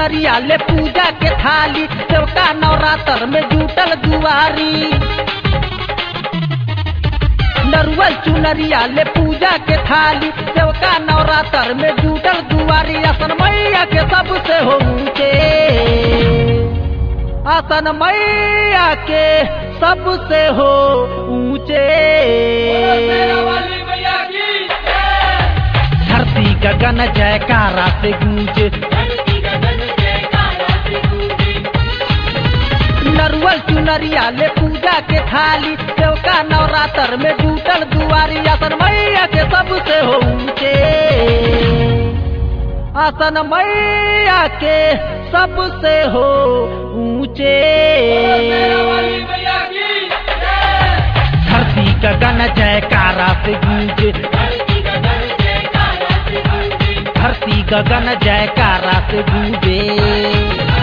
चुनरिया ले पूजा के थाली सेवका नवरात्र में जुटल दुआरी नरुअल चुनरिया ले पूजा के थाली सेवका नवरात्र में जुटल दुआरी असन मैया के सबसे हो ऊंचे आसन मैया के सबसे हो ऊंचे धरती गगन जयकारा से गूंजे नरुअल चुनरिया ले पूजा के थाली सेवका नवरात्र में जुटल दुआरी आसन मैया के सबसे हो ऊंचे आसन मैया के सबसे हो ऊंचे धरती गगन जयकारा से गूंजे धरती गगन जयकारा से गूंजे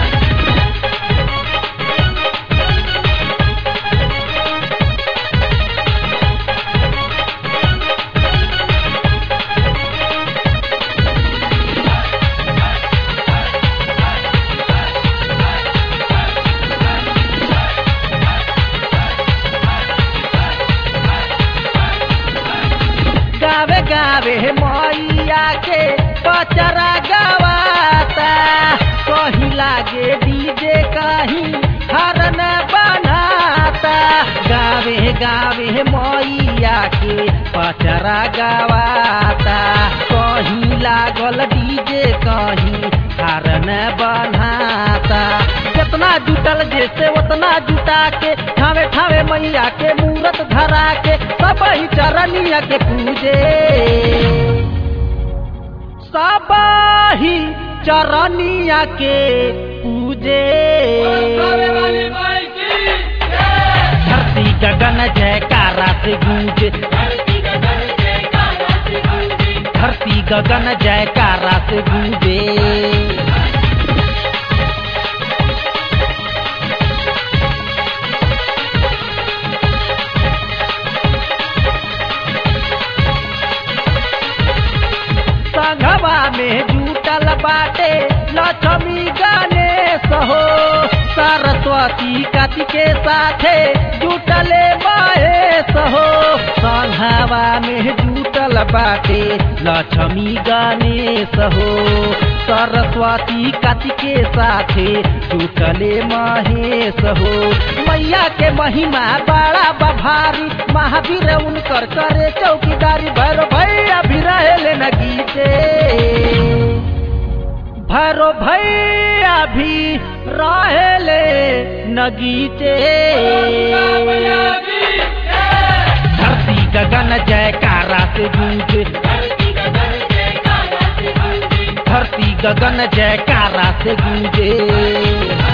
गावे गावे मैया के पचरा गवाता कहीं लागे डीजे कहीं हरन बनाता गावे गावे मैया के पचरा गवाता कहीं लागल डीजे कहीं हरन बनाता जितना जुटल जैसे उतना जुटा के ठावे ठावे मैया के मूरत धरा के सब ही चरनिया के पूजे सब ही चरनिया के पूजे धरती गगन जयकारा से गूंजे धरती गगन जयकारा से गूंजे संघवा में जुटल बाटे लक्ष्मी गणेश हो सरस्वती कति के साथे जुटले महेश हो संघवा में जुटल बाटे लक्ष्मी गणेश हो सरस्वती कति के साथे जुटले महेश हो मैया के महिमा बड़ा बभारी महावीर उनकर करे चौकीदारी भैरो भैया भी रहे न गीते भैरो भैया भी रहेले नगीचे धरती गगन जयकारा से गूंजे धरती गगन जयकारा से गूंजे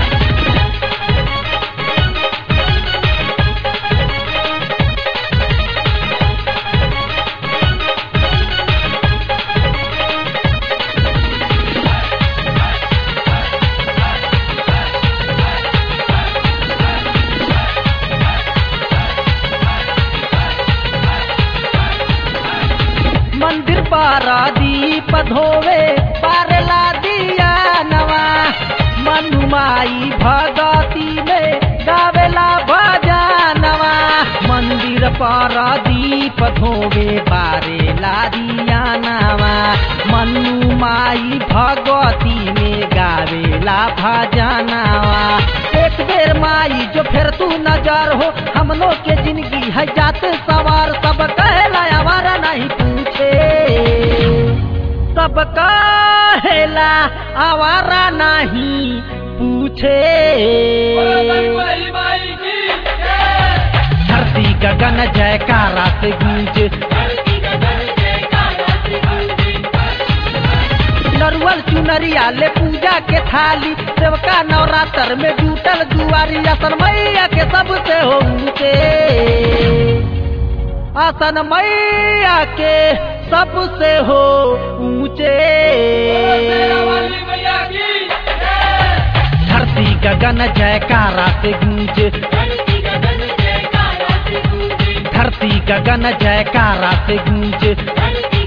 मंदिर पारा दीप धोवे पारला दिया नवा मनुमाई भगती में गावेला भजनवा मंदिर पारा दीप धोवे पारेला दिया नवा मनुमाई भगती में गावेला भजनवा एक बेर माई जो फिर तू नजर हो हम लोग के जिंदगी है जात सवार सब कहला हमारा नहीं पूछे सब कहेला आवारा नहीं पूछे धरती गगन जयकारा से गूंजे नरुअल चुनरिया ले पूजा के थाली सेवका नवरात्र में जुटल जुआरी असन मैया के सबसे हो ऊंचे आसन मैया के सबसे हो ऊंचे धरती गगन जयकारा से गूंजे धरती गगन जयकारा से गूंजे